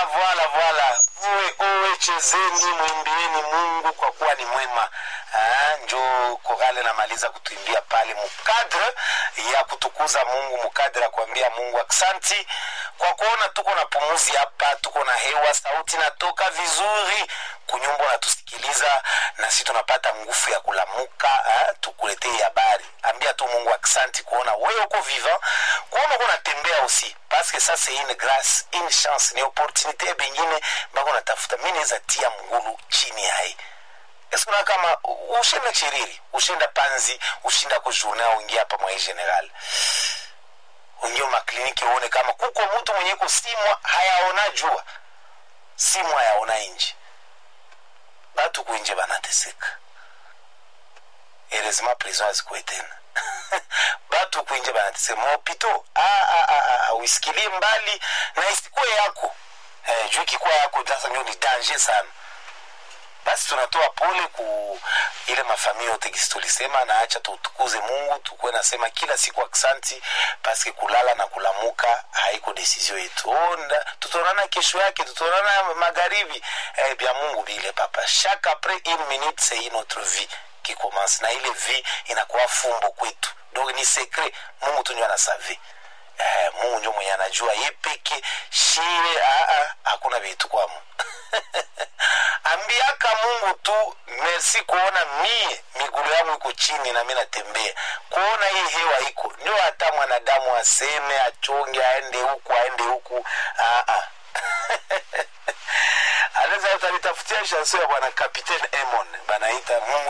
voila voila uwe uwe chezeni mwimbieni mungu kwa kuwa ni mwema Ah, njo korale namaliza kutuimbia pale mukadre ya kutukuza mungu mukadre ya kuambia mungu aksanti kwa kuona tuko na pumuzi hapa tuko na hewa sauti natoka vizuri kunyumba unatusikiliza na si tunapata nguvu ya kulamuka ah, tukuletee habari ambia tu mungu aksanti kuona wewe uko vivant kuona uko natembea aussi parce que ça c'est une grâce une chance ni opportunité bengine bako natafuta mi naweza tia mgulu chini yaye esikuona kama ushenda chiriri ushenda panzi ushinda kujourne uingia hapa mwai general ungie makliniki uone kama kuko mtu mwenye kusimwa hayaona jua simwa hayaona inji batu kuinje banateseka erezima prison azikuwe tena batu kuinje banateseka mahopito uisikilie mbali na isikuwe yako eh, juu ikikuwa yako sasa ndio ni danger sana basi tunatoa pole ku ile mafamili yote kisi tulisema na acha tutukuze mungu tukuwe nasema kila siku aksanti paske kulala na kulamuka haiko desizio yetu onda tutaonana kesho yake tutaonana magharibi eh, bya mungu bile papa chaque après une minute c'est une autre vie qui commence na ile vie inakuwa fumbo kwetu donc ni secret mungu tu ndio anasave eh, mungu ndio mwenye anajua ye peke shire aa hakuna vitu kwamo ambiaka mungu tu merci kuona mie migulu yangu iko chini na mi natembea kuona hii hewa iko ndio hata mwanadamu aseme achonge aende huku aende huku aa anaweza utanitafutia shanso ya bwana capitaine emon banaita